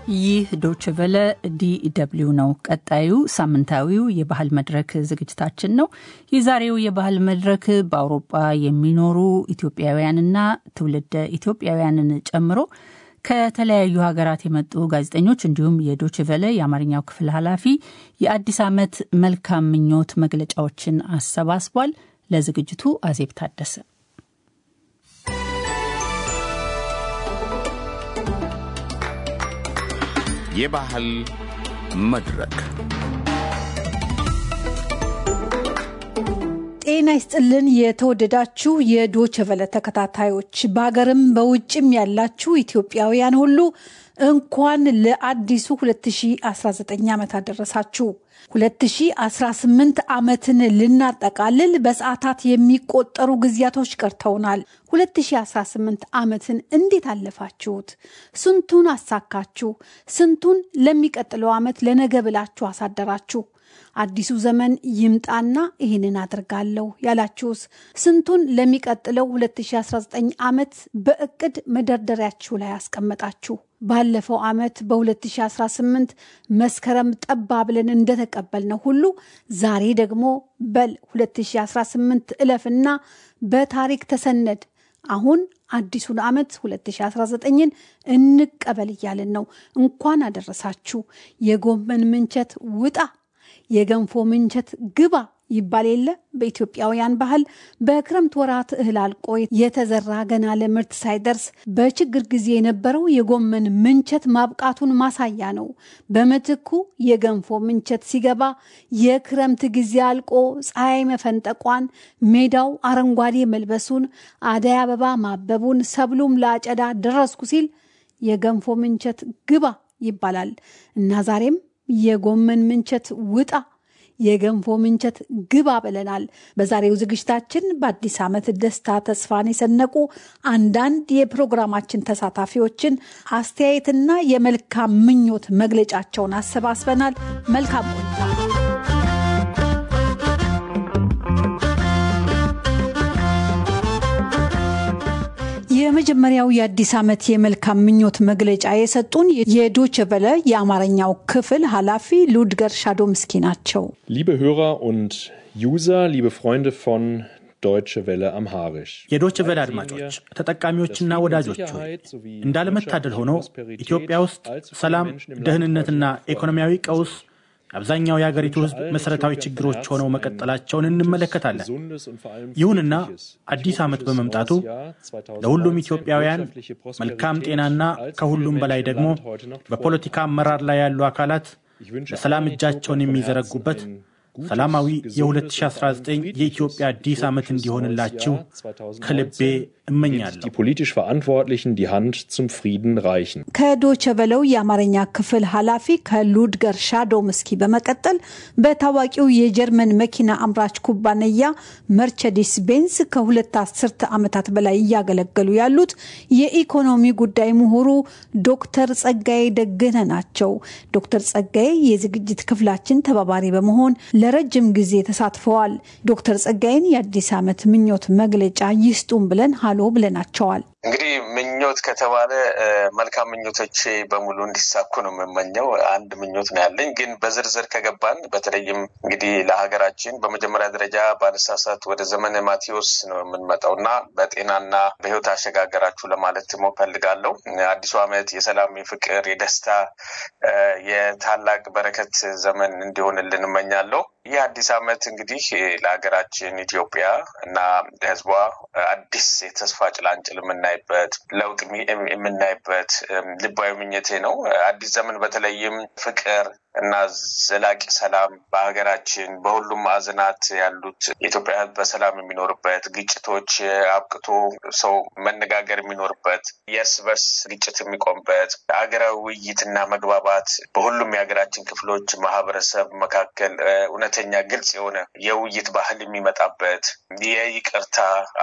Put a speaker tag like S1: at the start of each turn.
S1: ይህ ዶችቨለ ዲደብሊው ነው። ቀጣዩ ሳምንታዊው የባህል መድረክ ዝግጅታችን ነው። የዛሬው የባህል መድረክ በአውሮፓ የሚኖሩ ኢትዮጵያውያንና ትውልደ ኢትዮጵያውያንን ጨምሮ ከተለያዩ ሀገራት የመጡ ጋዜጠኞች እንዲሁም የዶችቨለ የአማርኛው ክፍል ኃላፊ የአዲስ ዓመት መልካም ምኞት መግለጫዎችን አሰባስቧል። ለዝግጅቱ አዜብ ታደሰ
S2: የባህል መድረክ
S3: ጤና ይስጥልን። የተወደዳችሁ የዶቸቨለ ተከታታዮች በሀገርም በውጭም ያላችሁ ኢትዮጵያውያን ሁሉ እንኳን ለአዲሱ 2019 ዓመት አደረሳችሁ። 2018 ዓመትን ልናጠቃልል በሰዓታት የሚቆጠሩ ጊዜያቶች ቀርተውናል። 2018 ዓመትን እንዴት አለፋችሁት? ስንቱን አሳካችሁ? ስንቱን ለሚቀጥለው ዓመት ለነገ ብላችሁ አሳደራችሁ? አዲሱ ዘመን ይምጣና ይህንን አድርጋለሁ ያላችሁስ? ስንቱን ለሚቀጥለው 2019 ዓመት በእቅድ መደርደሪያችሁ ላይ አስቀመጣችሁ? ባለፈው ዓመት በ2018 መስከረም ጠባ ብለን እንደተቀበልነው ሁሉ ዛሬ ደግሞ በል 2018 እለፍና በታሪክ ተሰነድ አሁን አዲሱን ዓመት 2019ን እንቀበል እያልን ነው። እንኳን አደረሳችሁ። የጎመን ምንቸት ውጣ የገንፎ ምንቸት ግባ ይባል የለ በኢትዮጵያውያን ባህል በክረምት ወራት እህል አልቆ የተዘራ ገና ለምርት ሳይደርስ በችግር ጊዜ የነበረው የጎመን ምንቸት ማብቃቱን ማሳያ ነው። በምትኩ የገንፎ ምንቸት ሲገባ የክረምት ጊዜ አልቆ ፀሐይ መፈንጠቋን፣ ሜዳው አረንጓዴ መልበሱን፣ አደይ አበባ ማበቡን፣ ሰብሉም ለአጨዳ ደረስኩ ሲል የገንፎ ምንቸት ግባ ይባላል እና ዛሬም የጎመን ምንቸት ውጣ የገንፎ ምንቸት ግባ ብለናል። በዛሬው ዝግጅታችን በአዲስ ዓመት ደስታ ተስፋን የሰነቁ አንዳንድ የፕሮግራማችን ተሳታፊዎችን አስተያየትና የመልካም ምኞት መግለጫቸውን አሰባስበናል። መልካም ቆይታ። የመጀመሪያው የአዲስ ዓመት የመልካም ምኞት መግለጫ የሰጡን የዶች ቨለ የአማርኛው ክፍል ኃላፊ ሉድገር ሻዶምስኪ ናቸው።
S4: ሊበ hörer und user liebe freunde von ዶይቸ ቬለ አምሃሪሽ
S5: የዶች ቬለ አድማጮች ተጠቃሚዎችና ወዳጆች ሆይ እንዳለመታደል ሆኖ ኢትዮጵያ ውስጥ ሰላም፣ ደህንነትና ኢኮኖሚያዊ ቀውስ አብዛኛው የሀገሪቱ ሕዝብ መሠረታዊ ችግሮች ሆነው መቀጠላቸውን እንመለከታለን። ይሁንና አዲስ ዓመት በመምጣቱ ለሁሉም ኢትዮጵያውያን መልካም ጤናና ከሁሉም በላይ ደግሞ በፖለቲካ አመራር ላይ ያሉ አካላት ለሰላም እጃቸውን የሚዘረጉበት ሰላማዊ የ2019 የኢትዮጵያ አዲስ ዓመት እንዲሆንላችሁ ከልቤ እመኛለሁ።
S4: Die politisch Verantwortlichen die Hand zum Frieden reichen.
S3: ከዶቸ ቨለው የአማርኛ ክፍል ኃላፊ ከሉድገር ሻዶምስኪ በመቀጠል በታዋቂው የጀርመን መኪና አምራች ኩባንያ መርቸዲስ ቤንስ ከሁለት አስርተ ዓመታት በላይ እያገለገሉ ያሉት የኢኮኖሚ ጉዳይ ምሁሩ ዶክተር ጸጋዬ ደግነ ናቸው። ዶክተር ጸጋዬ የዝግጅት ክፍላችን ተባባሪ በመሆን ለረጅም ጊዜ ተሳትፈዋል። ዶክተር ጸጋዬን የአዲስ ዓመት ምኞት መግለጫ ይስጡን ብለን ሀሎ ብለናቸዋል።
S6: እንግዲህ ምኞት ከተባለ መልካም ምኞቶች በሙሉ እንዲሳኩ ነው የምመኘው። አንድ ምኞት ነው ያለኝ። ግን በዝርዝር ከገባን በተለይም እንግዲህ ለሀገራችን በመጀመሪያ ደረጃ ባነሳሳት ወደ ዘመነ ማቴዎስ ነው የምንመጣው እና በጤናና በሕይወት አሸጋገራችሁ ለማለት ፈልጋለሁ። አዲሱ ዓመት የሰላም፣ የፍቅር፣ የደስታ የታላቅ በረከት ዘመን እንዲሆንልን እመኛለሁ። ይህ አዲስ ዓመት እንግዲህ ለሀገራችን ኢትዮጵያ እና ለሕዝቧ አዲስ የተስፋ ጭላንጭል የምናይበት ለውጥ የምናይበት ልባዊ ምኞቴ ነው። አዲስ ዘመን በተለይም ፍቅር እና ዘላቂ ሰላም በሀገራችን በሁሉም ማዕዘናት ያሉት የኢትዮጵያ ሕዝብ በሰላም የሚኖርበት ግጭቶች አብቅቶ ሰው መነጋገር የሚኖርበት የእርስ በርስ ግጭት የሚቆምበት ሀገራዊ ውይይትና መግባባት በሁሉም የሀገራችን ክፍሎች ማህበረሰብ መካከል እውነተኛ ግልጽ የሆነ የውይይት ባህል የሚመጣበት የይቅርታ